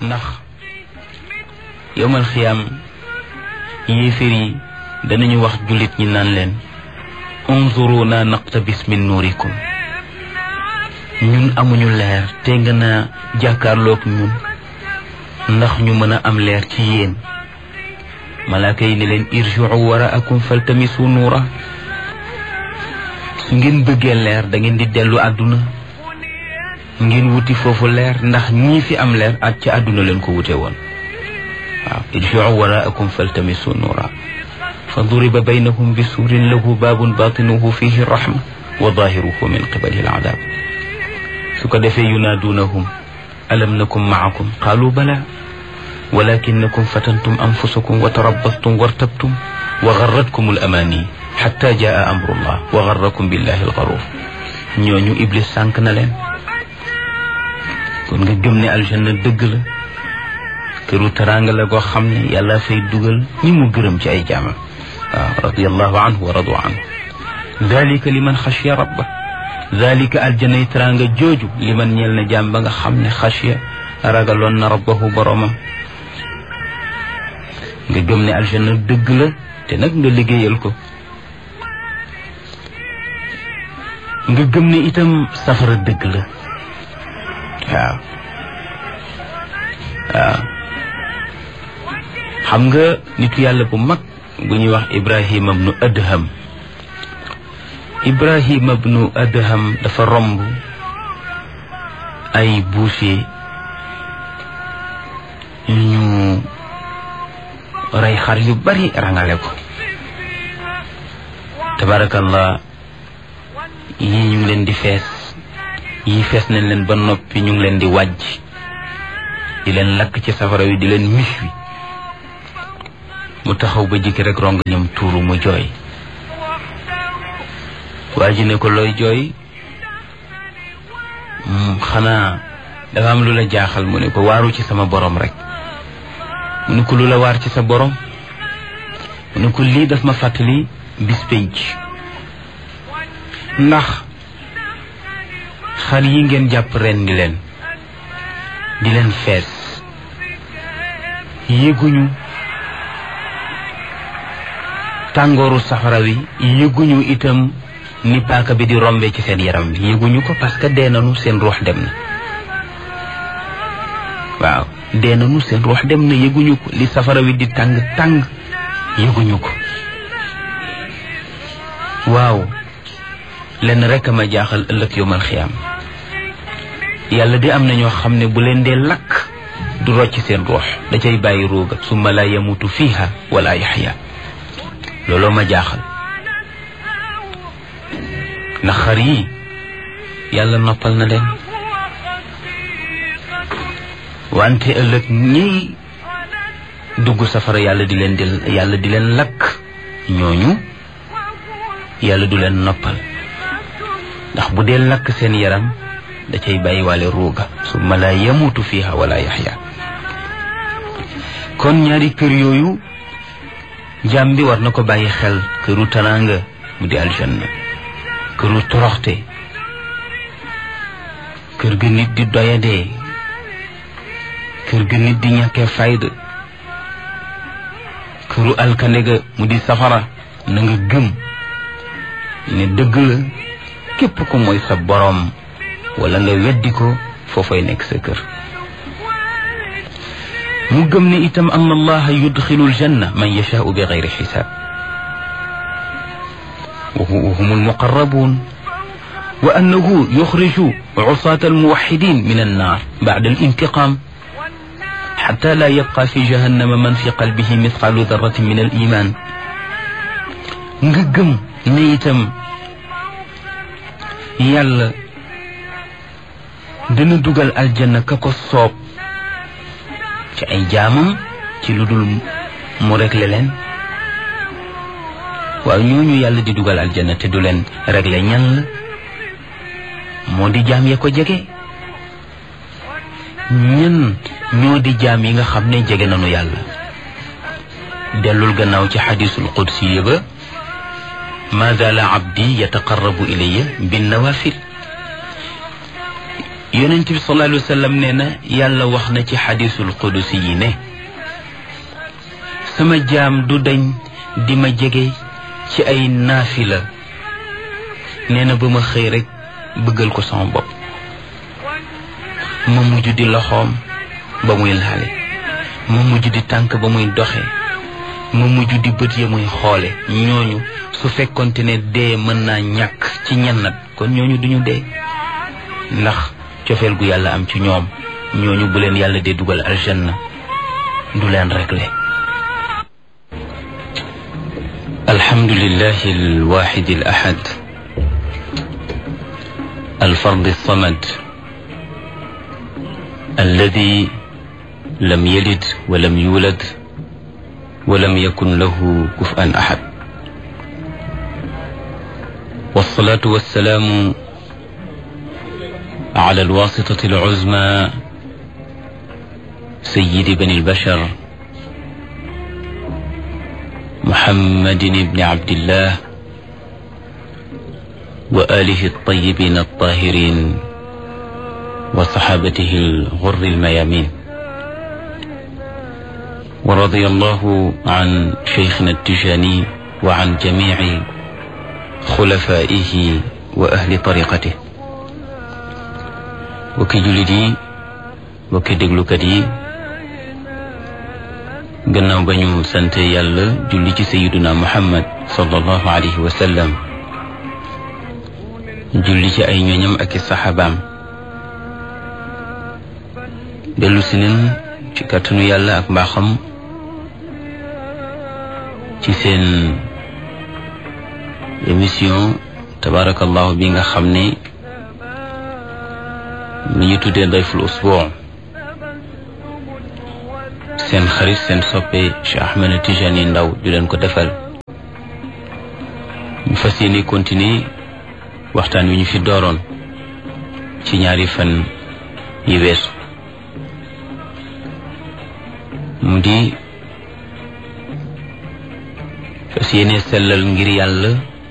ndax yowmal xiyaam yéeféer yi danañu wax jullit ñi naan leen unzuruna naqtabis min nuurikum ñun amuñu leer te nga na jàkkaarloog ñun ndax ñu mën a am leer ci yéen malaaka yi ne leen irjiu waraakum faltamisu nuura su ngeen bëggee leer da ngeen di dellu àdduna ngeen wuti foofu leer ndax ñii fi am leer ak ci àdduna leen ko wute woon waaw irjiu waraakum faltamisu nuura fa duriba baynahum bi suurin lahu baabun baatinuhu fihi rahma wa daahiruhu min qibali al-adaab su ko defee yunaaduunahum alam nakum maakum qaalu bala walakinakum fatantum anfusakum wa tarabbastum wartabtum wa garratkum al-amaani xatta jaa amrullah wa garrakum billahi al-garuur ñooñu iblis sànq na leen kon nga gëm ne aljanna dëgg la këru teraanga la goo xam ne yàlla fay dugal ñi mu gërëm ci ay jaamam waaw radiyallahu anhu wa radu anhu dalika liman xashiya rabba dalika aljanay teraanga jooju liman ñeel na jaam ba nga xam ne xashiya ragaloon na rabbahu boromam nga gëm ne aljanna dëgg la te nag nga liggéeyal ko nga gëm ne itam safara dëgg la waaw waaw xam nga nitu yàlla bu mag bu ñuy wax ibrahima bnu adham ibrahima bnu adham dafa romb ay boucher yu ñu rey xar yu bari rangale ko tabarakallah yii ñu ngi leen di fees yii fees nañ leen ba noppi ñu ngi leen di wàjj di leen lakk ci safara wi di leen mis wi mu taxaw ba jikki rek rong ñam tuuru mu jooy waa ji ne ko looy jooy xanaa dafa am lu la jaaxal mu ne ko waaru ci sama borom rek mu ne ko lu la waar ci sa borom mu ne ko lii daf ma fàttali bis penc ndax xar yi ngeen jàpp ren di leen di leen fees yéguñu tàngooru safara wi yëguñu itam ni paaka bi di rombe ci seen yaram bi yëguñu ko parce que dee nañu seen ruux dem na waaw dee nañu seen ruux dem na yëguñu ko li safara wi di tàng tàng yëguñu ko waaw lenn rek a ma jaaxal ëllëg yowmal xiyaam yàlla di am na ñoo xam ne bu leen dee lakk du rocc seen ruux da cay bàyyi ruuga summa la yamutu fiha wala yaxya looloo ma jaaxal ndax xar yi yàlla noppal na leen wante ëllëg ñiy dugg safara yàlla di leen di yàlla di leen lakk ñooñu yàlla du leen noppal ndax bu dee lakk seen yaram da cay bàyyiwaale ruuga summa la yamutu fiha wala yaxya kon ñaari kër yooyu jaam bi war na ko bàyyi xel këru tanaanga mu di aljanna këru toroxte kër ga nit di doyadee kër ga nit di ñàkkee fayda këru alkande ga mu di safara na nga gëm ne dëgg la képp ko mooy sa boroom wala nga weddi ko foofay nekk sa kër mu gëm ne itam an allaha yudxilu aljanna man yashaau bi gayri xisaab wa hum almuqarrabuun wa annahu yuxriju cusaata almuwaxidin min annaar bacda alintiqaam xata laa yabqa fi jahannama man fi qalbihi mithqaalu darratin min aliman nga gëm ne itam yàlla dina dugal aljanna ka ko soob ci ay jaamam ci lu dul mu réglé leen waaw ñooñu yàlla di dugal aljanna te du leen réglé ñan la moo di jaam ya ko jege ñan ñoo di jaam yi nga xam ne jege nañu yàlla dellul gannaaw ci xadisul qudsi ba ma zaala abdi yataqarrabu ilayya bin nawafil yonent bi sallallahu alayhi wa sallam nee na yàlla wax na ci xadisul qudusi yi ne sama jaam du dañ di ma jege ci ay naafila nee na ba ma xëy rek bëggal ko sama bopp ma mujj di loxoom ba muy laale ma mujj di tànk ba muy doxe ma mujj di bët ya muy xoole ñooñu su fekkonte ne dee mën naa ñàkk ci ñennat kon ñooñu duñu dee ndax cofeel gu yàlla am ci ñoom ñooñu bu leen yàlla dee dugal aljanna du leen réglé alhamdulillahi alwaxidi al ahad الفرد الصمد الذي لم يلد ولم يولد ولم يكن له كفءا احد والصلاه والسلام على الواسطه العزمى سيد بني البشر محمد بن عبد الله وآله الطيبين الطاهرين وصحابته الغر الميامين ورضي الله عن شيخنا التجاني وعن جميع خلفائه وأهل طريقته وكي جلدي وكي دقلكدي gannaaw ba ñu sant yàlla julli ci sayiduna muhammad sallallahu alayhi wa sallam julli ci ay ñoñam ak i saxaabaam dellu si nen ci kàttanu yàlla ak mbaaxam ci seen émission tabarakallahu bi nga xam ne li ñu tuddee dayful usbuu seen xarit seen soppe Cheikh Ahmed Tijani Ndaw di leen ko defal ñu fas yéene continuer waxtaan wi ñu fi dooroon ci ñaari fan yi weesu mu di fas yéene sellal ngir yàlla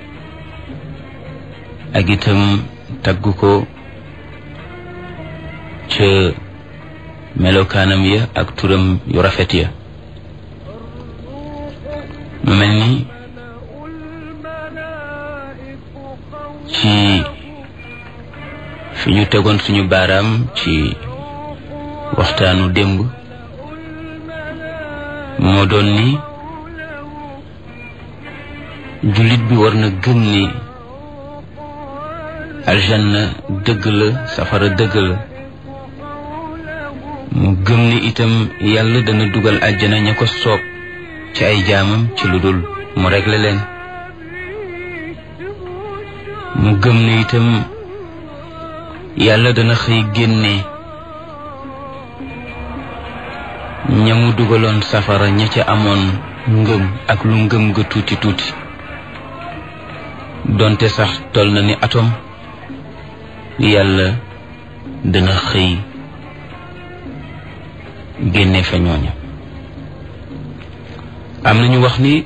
ak itam tagg ko ca melokaanam ya ak turam yu rafet ya mu mel ni ci fi ñu tegoon suñu baaraam ci waxtaanu démb moo doon ni jullit bi war na gëm ni aljanna dëgg la safara dëgg la mu gëm ni itam yàlla dana dugal àjjana ña ko soob ci ay jaamam ci lu dul mu réglé leen mu gëm ni itam yàlla dana xëy génne ña mu dugaloon safara ña ca amoon ngëm ak lu ngëm ga tuuti tuuti donte sax tol na ni atom yàlla dana xëy génne fa ñooña am nañu wax ni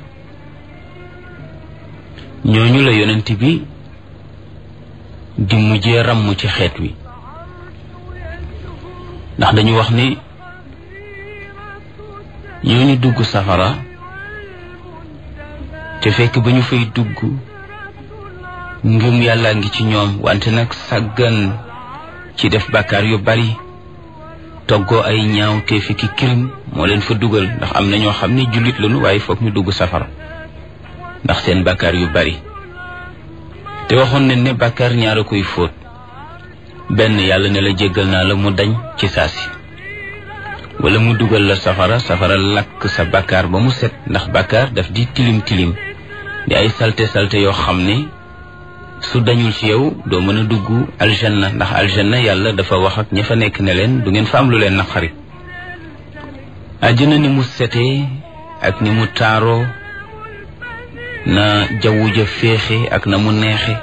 ñooñu la yonent bi di mujjee ràmm ci xeet wi ndax dañu wax ni ñooñu dugg safara te fekk ba ñu fay dugg ngëm yàlla ngi ci ñoom wante nag sàggan ci def bàkkaar yu bari toggoo ay ñaaw te fi ki kirim moo leen fa dugal ndax am na ñoo xam ne jullit lañu waaye foog ñu dugg safara ndax seen bàkkaar yu bari te waxoon nañ ne bàkkaar ñaar a koy fóot benn yàlla ne la jéggal naa la mu dañ ci saasi wala mu dugal la safara safara lakk sa bàkkaar ba mu set ndax bàkkaar daf di tilim tilim di ay salte salte yoo xam ne su dañul ci yow doo mën a dugg aljanna ndax aljanna yàlla dafa wax ak ña fa nekk ne leen du ngeen fa am lu leen naqari àjjana ni mu setee ak ni mu taaroo na jawwu ja féexe ak na mu neexe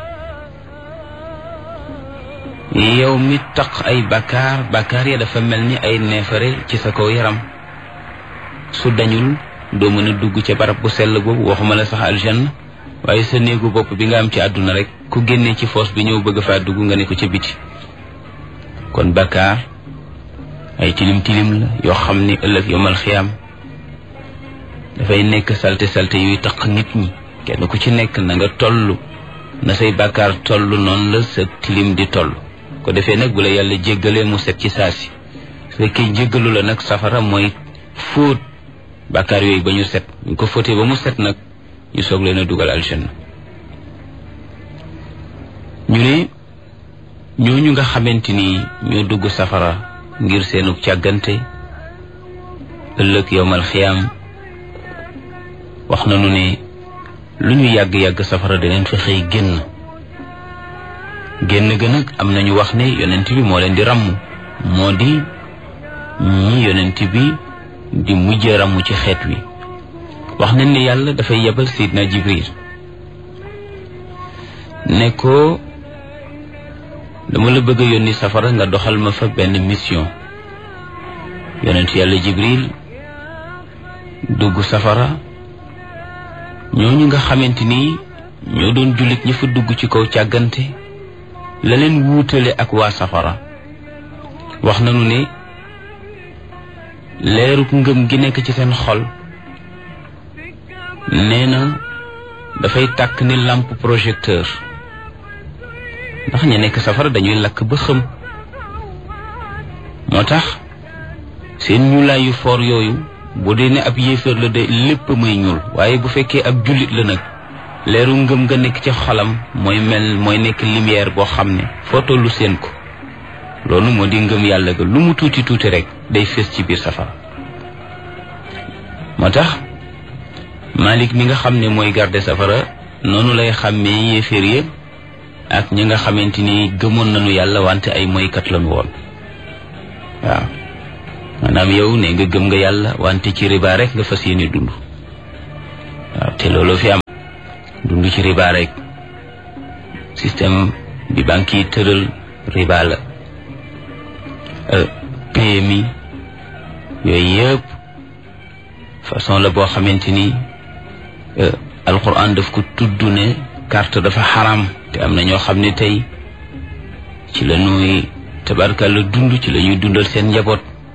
yow mi taq ay bàkkaar bàkkaar ya dafa mel ni ay neefare ci sa kaw yaram su dañul doo mën a dugg ca barab bu sell boobu waxuma la sax aljanna waaye sa néegu bopp bi nga am ci àdduna rek ku génnee ci foos bi ñëw bëgg faa dugg nga ne ko ca biti kon bakkaar ay tilim tilim la yoo xam ni ëllëg yomal xiyaam dafay nekk salte salte yuy taq nit ñi kenn ku ci nekk na nga toll na say bakkaar toll noonu la sa tilim di toll ko defee nag bu la yàlla jéggalee mu set ci saasi su fekkee jéggalu la nag safara mooy fóot bakkaar yooyu ba ñu set ñu ko fóotee ba mu set nag ñu soog leen a dugal aljanna ñu ne ñooñu nga xamante ni ñoo dugg safara ngir seenu càggante ëllëg yowmal xiyaam wax nañu ne lu ñu yàgg-yàgg safara daneen fa xëy génn génn ga nag am nañu wax ne yonent bi moo leen di ràmm moo di ñi yonent bi di mujj ràmm ci xeet wi wax nañ ne yàlla dafay yebal Seydina Jibril ne ko dama la bëgg a yónni safara nga doxal ma fa benn mission yonent yàlla Jibril dugg safara ñooñu nga xamante ni ñoo doon jullit ñi fa dugg ci kaw càggante la leen wuutale ak waa safara wax nañu ne leeruk ngëm gi nekk ci seen xol nee na dafay tàkk ni lampe projecteur ndax ña nekk safara dañuy lakk ba xëm moo tax seen ñuulaay yu foor yooyu bu dee ne ab yéeféer la de lépp muy ñuul waaye bu fekkee ab jullit la nag leeru ngëm nga nekk ci xolam mooy mel mooy nekk lumière boo xam ne foo tollu seen ko loolu moo di ngëm yàlla ga lu mu tuuti tuuti rek day fés ci biir safara moo tax Malik mi nga xam ne mooy garde safara noonu lay xàmmee yéeféer ya ak ñi nga xamante ni gëmoon nañu yàlla wante ay moykat lañu woon waaw maanaam yow ne nga gëm nga yàlla wante ci riba rek nga fas yéene dund waaw te loolu fi am dund ci riba rek système bi banque yi tëral riba la PMI yooyu yëpp façon la boo xamante ni alquran daf ko tudd ne carte dafa xaram te am na ñoo xam ne tey ci la ñuy tabarkalla dund ci la ñuy dundal seen njaboot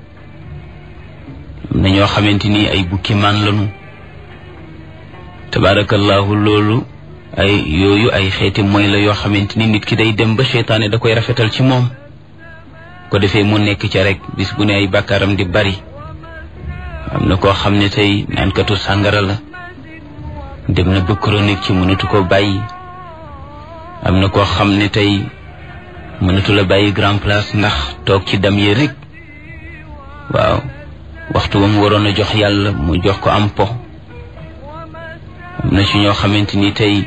am na ñoo xamante ni ay bukki maan lañu tabarakallahu loolu ay yooyu ay xeeti mooy la yoo xamante ni nit ki day dem ba seytaane da koy rafetal ci moom ko defee mu nekk ca rek bis bu ne ay bàkkaaram di bari am na koo xam ne tey naankatu sàngara la dem na ba chronique ci mënatu ko bàyyi am na koo xam ne tey mënatu la bàyyi grand place ndax toog ci dam yi rek waaw waxtu ba mu waroon a jox yàlla mu jox ko am po am na ci ñoo xamante ni tey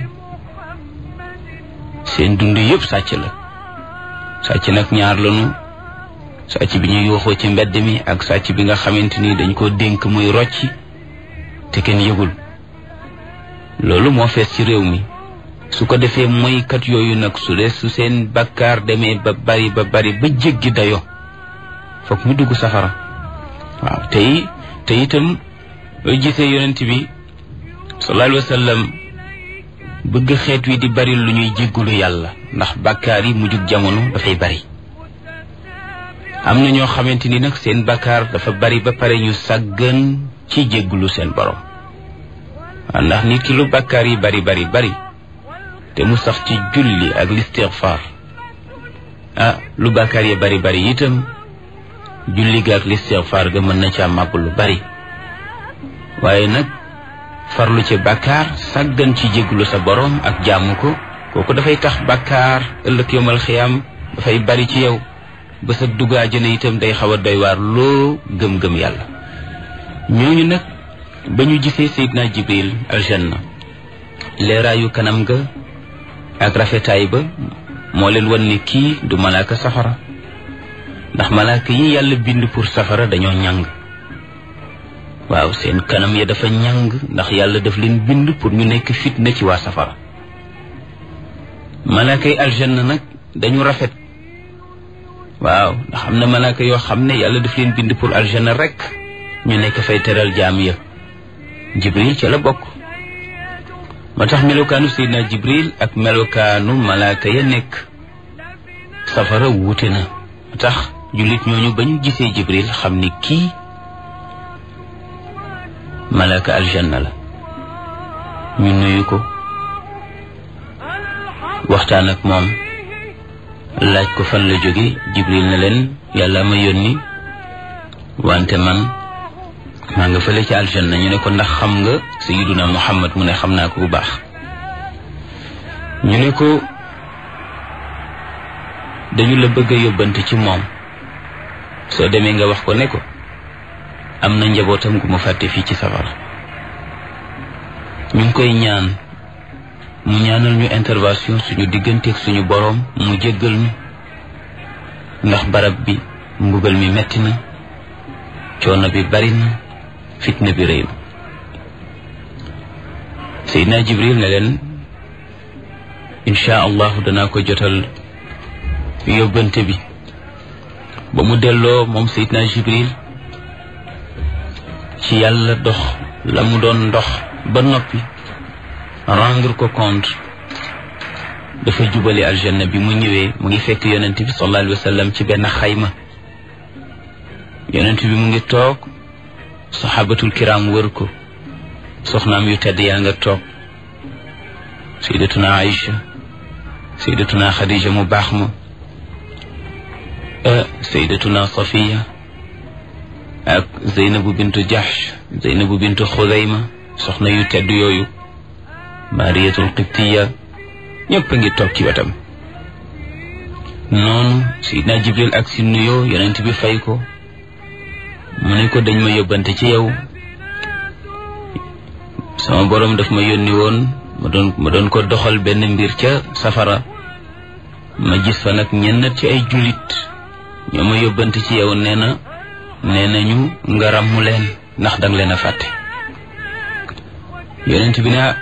seen dund yëpp sàcc la sàcc nag ñaar lañu sàcc bi ñu yuuxoo ci mbedd mi ak sàcc bi nga xamante ni dañ ko dénk muy rocci te kenn yëgul loolu moo fees ci réew mi su ko defee moykat yooyu nag su dee su seen bakkaar demee ba bari ba bari ba jéggi dayo foog ñu dugg safara waaw tey te itam loo gisee yonent bi sallallahu alayhi wa sallam bëgg xeet wi di bari lu ñuy jéggulu yàlla ndax bakkaar yi mujjug jamono dafay bari am na ñoo xamante ni nag seen bakkaar dafa bari ba pare ñu sàggan ci jéggulu seen borom waaw ndax nit ki lu bakkaar yi bari bari bari te mu sax ci julli ak listigfaar ah lu bakkaar yi bari bari itam julli ga ak listigfaar ga mën na ca màbb lu bari waaye nag farlu ci bakkaar sàggan ci jéggulu sa borom ak jaamu ko kooku dafay tax bakkaar ëllëg yomal xiyaam dafay bari ci yow ba sa duggaa jëne itam day xaw a doy waar loo gëm-gëm yàlla ñooñu nag ba ñu gisee Seydina Jibril aljanna leeraayu kanam ga ak rafetaay ba moo leen wan ne kii du malaaka safara ndax malaaka yi yàlla bind pour safara dañoo ñàng waaw seen kanam ya dafa ñàng ndax yàlla daf leen bind pour ñu nekk fitna ci waa safara malaaka yi aljanna nag dañu rafet waaw ndax am na malaaka yoo xam ne yàlla daf leen bind pour aljanna rek ñu nekk fay teral jaam ya jibril ca la bokk moo tax melokaanu seydina jibril ak melokaanu malaaka ya nekk safara wuute na moo tax jullit ñooñu ba ñu gisee jibril xam ni kii malaka aljanna la ñu nuyu ko waxtaan ak moom laaj ko fan la jóge jibril ne leen yàlla ma yónni wante man maa nga fële ci aljanna ñu ne ko ndax xam nga sayiduna muhammad mu ne xam naa ko bu baax ñu ne ko dañu la bëgg a yóbbante ci moom soo demee nga wax ko ne ko am na njabootam gu mu fàtte fii ci safara ñu ngi koy ñaan mu ñaanal ñu intervention suñu digganteeg suñu boroom mu jéggal ñu ndax barab bi mbugal mi metti na coono bi bari na fitna bi rëy na Seydina Jibril ne leen incha allahu danaa ko jotal yóbbante bi ba mu delloo moom Seydina Jibril ci yàlla dox la mu doon dox ba noppi rendre ko compte dafa jubali aljanna bi mu ñëwee mu ngi fekk yonent bi sallallahu alayhi wa sallam ci benn xayma yonent bi mu ngi toog saxaabatul kiram wër ko soxnaam yu tedd yaa nga toog sayyidatuna Aïcha sayyidatuna Khadija mu baax ma sayyidatuna Safiya ak Zeynabu bintu Jahsh Zeynabu bintu Xudayma soxna yu tedd yooyu Mariyatul Qibtiya ñëpp a ngi toog ci wetam noonu Seydina Jibril ak si nuyoo yonent bi fay ko mu ne ko dañ ma yóbbante ci yow sama boroom daf ma yónni woon ma doon ma doon ko doxal benn mbir ca safara ma gis fa nag ñenn ci ay jullit ñoo ma yóbbante ci yow nee na nee nañu nga ràmmu leen ndax danga leen a fàtte yonent bi ne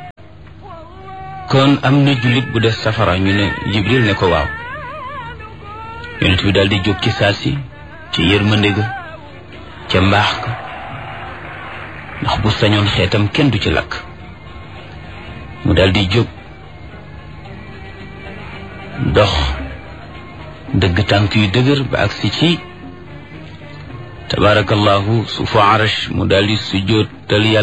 kon am na jullit bu des safara ñu ne Jibril ne ko waaw yonent bi daal di jóg ci saasi ci yërmande ga ca mbaax ka ndax bu sañoon xeetam kenn du ci lakk mu daal di jóg dox dëgg tànk yu dëgër ba agsi ci tabarakallahu suufu arash mu daal di sujjóotal yàlla